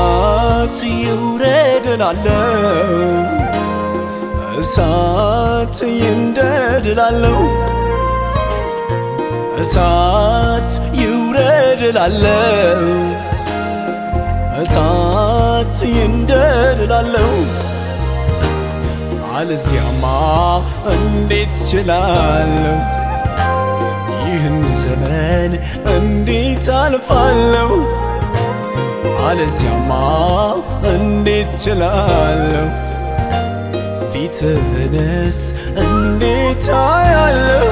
እሳት ይውረድ እላለሁ እሳት ይንደድ እላለሁ እሳት ይውረድ እላለሁ እሳት ይንደድ እላለሁ አለዚያማ እንዴት እችላለሁ ይህን ዘመን እንዴት አልፋለሁ አለዚያማ እንዴት እችላለሁ ፊትህንስ እንዴት አያለሁ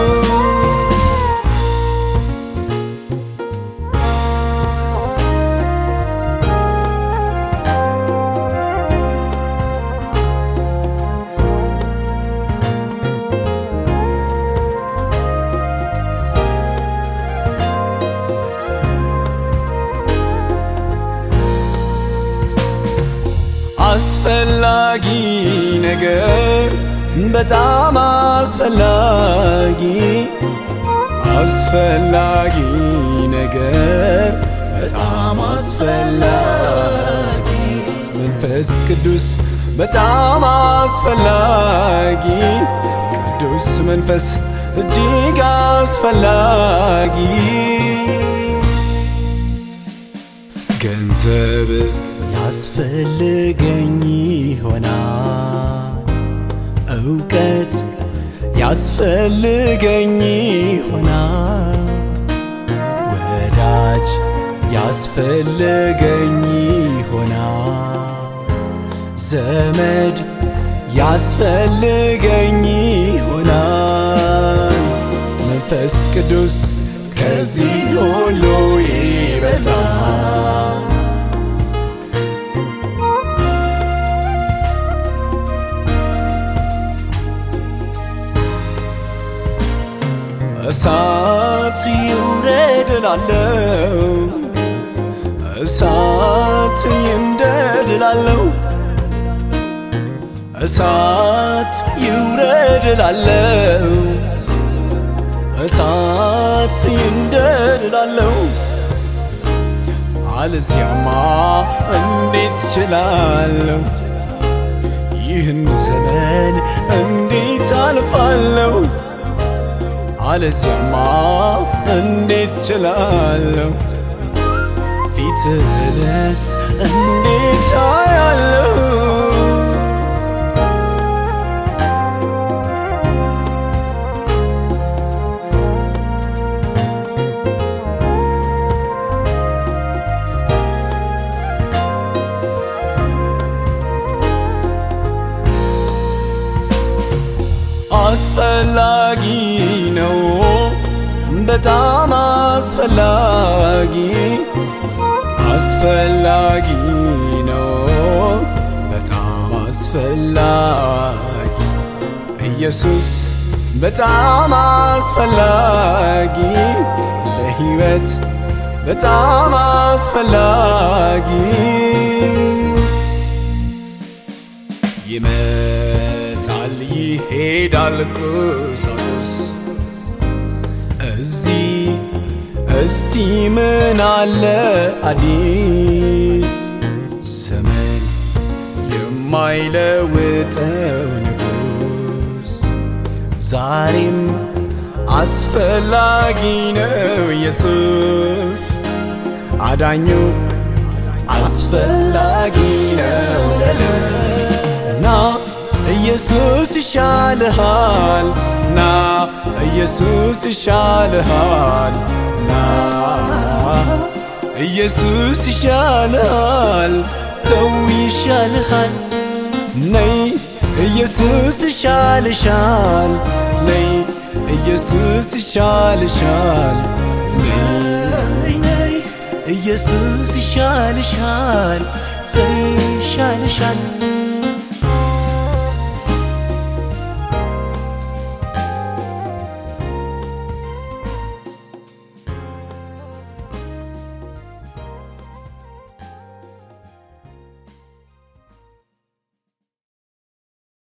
አስፈላጊ ነገር በጣም አስፈላጊ አስፈላጊ ነገር በጣም አስፈላጊ መንፈስ ቅዱስ በጣም አስፈላጊ ቅዱስ መንፈስ እጅግ አስፈላጊ ገንዘብ ያስፈልገኝ ይሆናል እውቀት ያስፈልገኝ ይሆናል ወዳጅ ያስፈልገኝ ይሆናል ዘመድ ያስፈልገኝ ይሆናል መንፈስ ቅዱስ ከዚህ ሁሉ ይበልጣል እሳት ይውረድ እላለሁ እሳት ይንደድ እላለሁ እሳት ይውረድ እላለሁ እሳት ይንደድ እላለሁ አለዚያማ እንዴት እችላለሁ ይህን ዘመን እንዴት አልፋለሁ አለዚያማ እንዴት ችላለሁ ፊትህንስ እንዴት አያለሁ አስፈላጊ ነው በጣም አስፈላጊ አስፈላጊ ነው በጣም አስፈላጊ ኢየሱስ በጣም አስፈላጊ ለሕይወት በጣም አስፈላጊ ይመጣል ይሄዳል ቁሳቁስ እዚህ እስቲ ምን አለ አዲስ ዘመን የማይለውጠው ንጉስ ዛሬም አስፈላጊ ነው ኢየሱስ አዳኙ አስፈላጊ ነው ለልብ ና ኢየሱስ ይሻልሃል ና ኢየሱስ ይሻልሃል ና ኢየሱስ ይሻልሃል ተው ይሻልሃል ነይ ኢየሱስ ይሻልሻል ነይ ኢየሱስ ይሻልሻል ነይ ነይ ኢየሱስ ይሻልሻል ተይ ይሻልሻል